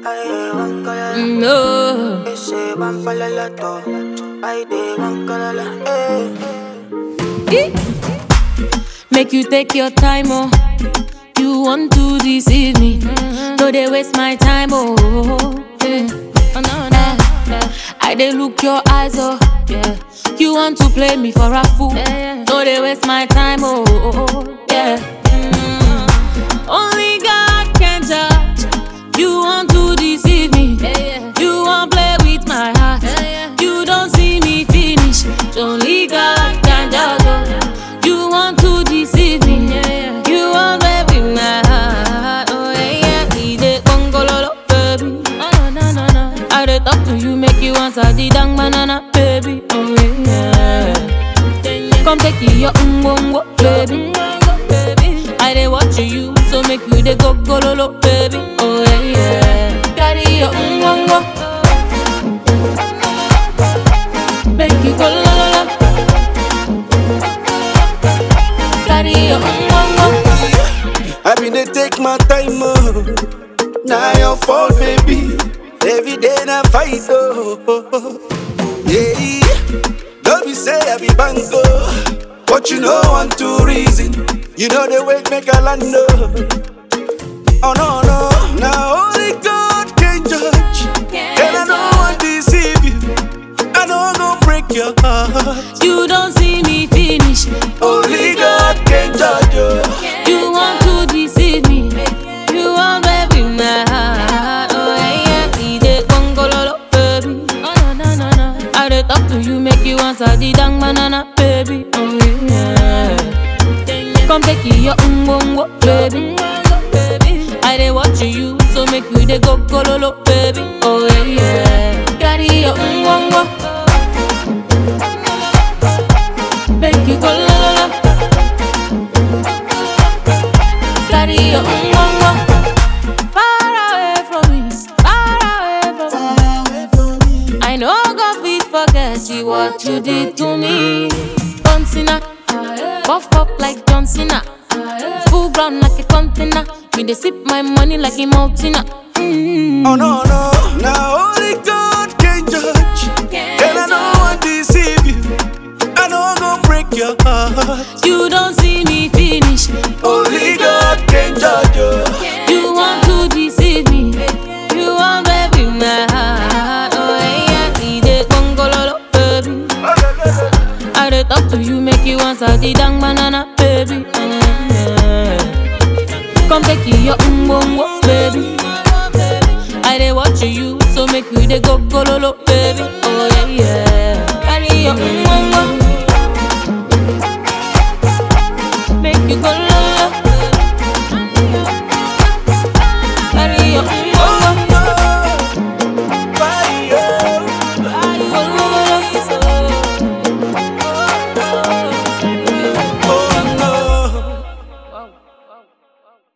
Ay, one color. No. Ese van para la to. Ay, de one color. Eh. Make you take your time, oh. You want to deceive me. No, they waste my time, oh. Yeah. Oh, no, no. I they look your eyes, oh. Yeah. You want to play me for a fool. No, they waste my time, oh. Yeah. Mm. Only God can judge. You want to deceive me. You want play with my heart. You don't see me finish. Only God can judge. oh. You want to deceive me. You want play with my heart. Oh yeah, yeah. He dey gongololo, baby. Oh, no, no, no, no. I dey talk to you, make you answer the dang banana, baby. Oh yeah. Come take your ungongo, baby. I dey watch you, so make you dey go gololo, baby. Oh yeah, yeah. Carry your ungongo, make you go la la la. Carry your ungongo. I been dey take my time, oh. Now your fault, baby. Every day na fight, oh. Yeah, don't be say I be bango, but you know one two reason. You know the way make a land, oh. Oh no no, now only God can judge, and I don't want to deceive you. I don't go break your heart. You don't see me finish. Only God can judge you. You want to deceive me. You want baby my heart. Oh yeah, yeah. He dey gongololo, baby. Oh no no no no. I dey talk to you, make you answer the dang banana, baby. Oh yeah. Come take your umbongo, baby. I dey watch you, so make you dey go gololo, baby. Oh yeah, yeah. Carry your umbongo, make you go la la la. Carry your umbongo, far away from me, far away from me. I know God fit forget you what you did to me. John Cena, buff up like John Cena, full ground like a container. Me dey sip my money like a mountain. Mm. Oh no no, now only God can judge, and I don't want to deceive you. I don't go break your heart. You don't see me finish. Only God can judge you. You want to deceive me. You want baby my heart. Oh yeah, he dey gongololo, baby. I dey talk to you, make you answer the dang banana, baby. Yeah. Come take your umbongo, baby. I dey watch you, so make you dey go gololo, baby.